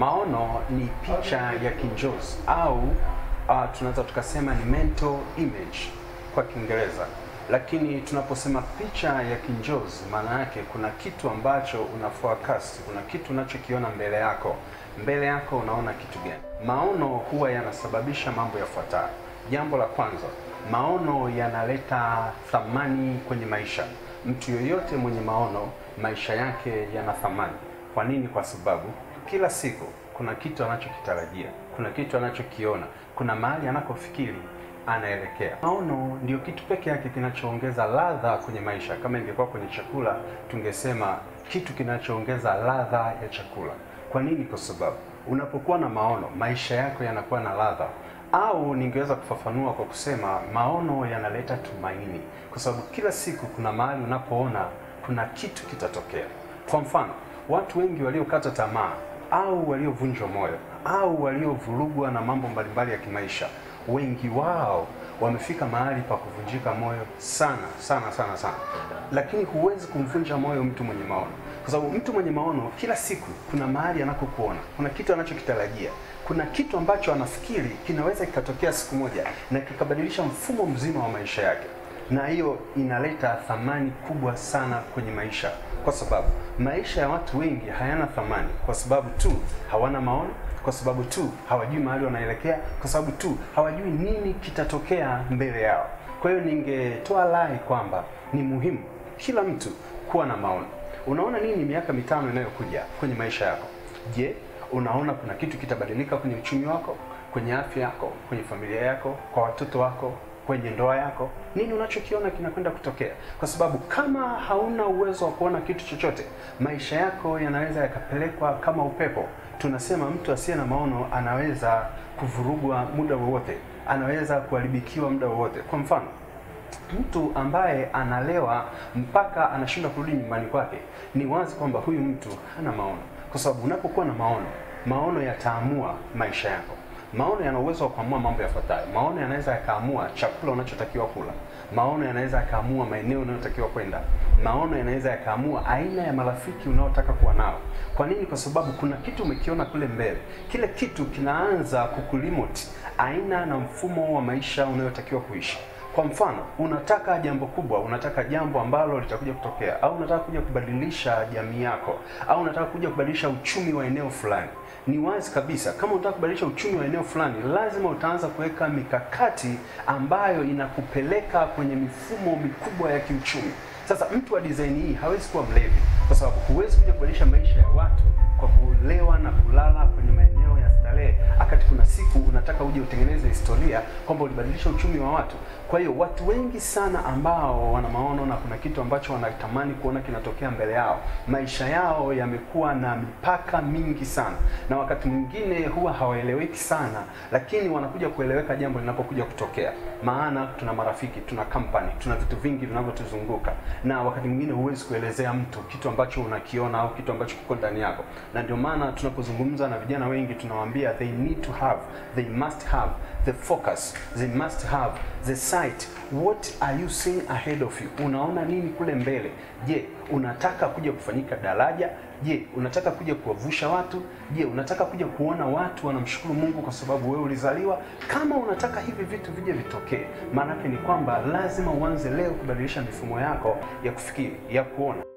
Maono ni picha ya kinjozi au uh, tunaweza tukasema ni mental image kwa Kiingereza, lakini tunaposema picha ya kinjozi, maana yake kuna kitu ambacho una forecast, kuna kitu unachokiona mbele yako. Mbele yako unaona kitu gani? Maono huwa yanasababisha mambo yafuatayo. Jambo la kwanza, maono yanaleta thamani kwenye maisha. Mtu yoyote mwenye maono, maisha yake yana thamani. Kwa nini? Kwa sababu kila siku kuna kitu anachokitarajia, kuna kitu anachokiona, kuna mahali anakofikiri anaelekea. Maono ndio kitu peke yake kinachoongeza ladha kwenye maisha. Kama ingekuwa kwenye chakula, tungesema kitu kinachoongeza ladha ya chakula. Kwa nini? Kwa sababu unapokuwa na maono, maisha yako yanakuwa na ladha au ningeweza kufafanua kwa kusema maono yanaleta tumaini, kwa sababu kila siku kuna mahali unapoona kuna kitu kitatokea. Kwa mfano, watu wengi waliokata tamaa au waliovunjwa moyo au waliovurugwa na mambo mbalimbali ya kimaisha, wengi wao wamefika mahali pa kuvunjika moyo sana sana sana sana, lakini huwezi kumvunja moyo mtu mwenye maono, kwa sababu mtu mwenye maono kila siku kuna mahali anakokuona, kuna kitu anachokitarajia, kuna kitu ambacho anafikiri kinaweza kikatokea siku moja na kikabadilisha mfumo mzima wa maisha yake, na hiyo inaleta thamani kubwa sana kwenye maisha, kwa sababu maisha ya watu wengi hayana thamani kwa sababu tu hawana maono kwa sababu tu hawajui mahali wanaelekea, kwa sababu tu hawajui nini kitatokea mbele yao. Kwa hiyo ningetoa rai kwamba ni muhimu kila mtu kuwa na maono. Unaona nini miaka mitano inayokuja kwenye maisha yako? Je, unaona kuna kitu kitabadilika kwenye uchumi wako, kwenye afya yako, kwenye familia yako, kwa watoto wako, kwenye ndoa yako? Nini unachokiona kinakwenda kutokea? Kwa sababu kama hauna uwezo wa kuona kitu chochote, maisha yako yanaweza yakapelekwa kama upepo. Tunasema mtu asiye na maono anaweza kuvurugwa muda wowote, anaweza kuharibikiwa muda wowote. Kwa mfano, mtu ambaye analewa mpaka anashindwa kurudi nyumbani kwake, ni wazi kwamba huyu mtu hana maono, kwa sababu unapokuwa na maono, maono yataamua maisha yako. Maono yana uwezo wa kuamua mambo yafuatayo. Maono yanaweza yakaamua chakula unachotakiwa kula. Maono yanaweza yakaamua maeneo unayotakiwa kwenda. Maono yanaweza yakaamua aina ya marafiki unaotaka kuwa nao. Kwa nini? Kwa sababu kuna kitu umekiona kule mbele. Kile kitu kinaanza kukulimit aina na mfumo wa maisha unayotakiwa kuishi. Kwa mfano, unataka jambo kubwa, unataka jambo ambalo litakuja kutokea, au unataka kuja kubadilisha jamii yako, au unataka kuja kubadilisha uchumi wa eneo fulani. Ni wazi kabisa, kama unataka kubadilisha uchumi wa eneo fulani, lazima utaanza kuweka mikakati ambayo inakupeleka kwenye mifumo mikubwa ya kiuchumi. Sasa mtu wa design hii hawezi kuwa mlevi, kwa sababu huwezi kuja kubadilisha maisha ya watu kwa kulewa na kulala kwenye maeneo ya starehe, wakati kuna siku unataka uje utengeneze historia kwamba ulibadilisha uchumi wa watu. Kwa hiyo watu wengi sana ambao wana maono na kuna kitu ambacho wanatamani kuona kinatokea mbele yao, maisha yao yamekuwa na mipaka mingi sana, na wakati mwingine huwa hawaeleweki sana, lakini wanakuja kueleweka jambo linapokuja kutokea. Maana tuna marafiki, tuna company, tuna vitu vingi vinavyotuzunguka, na wakati mwingine huwezi kuelezea mtu kitu ambacho unakiona au kitu ambacho kiko ndani yako, na ndio maana tunapozungumza na vijana wengi tunawaambia they need to have, they must have the focus, they must have the sight. What are you seeing ahead of you? Unaona nini kule mbele? Je, unataka kuja kufanyika daraja? Je, unataka kuja kuwavusha watu? Je, unataka kuja kuona watu wanamshukuru Mungu kwa sababu wewe ulizaliwa? Kama unataka hivi vitu vije vitokee, maana yake ni kwamba lazima uanze leo kubadilisha mifumo yako ya kufikiri, ya kuona.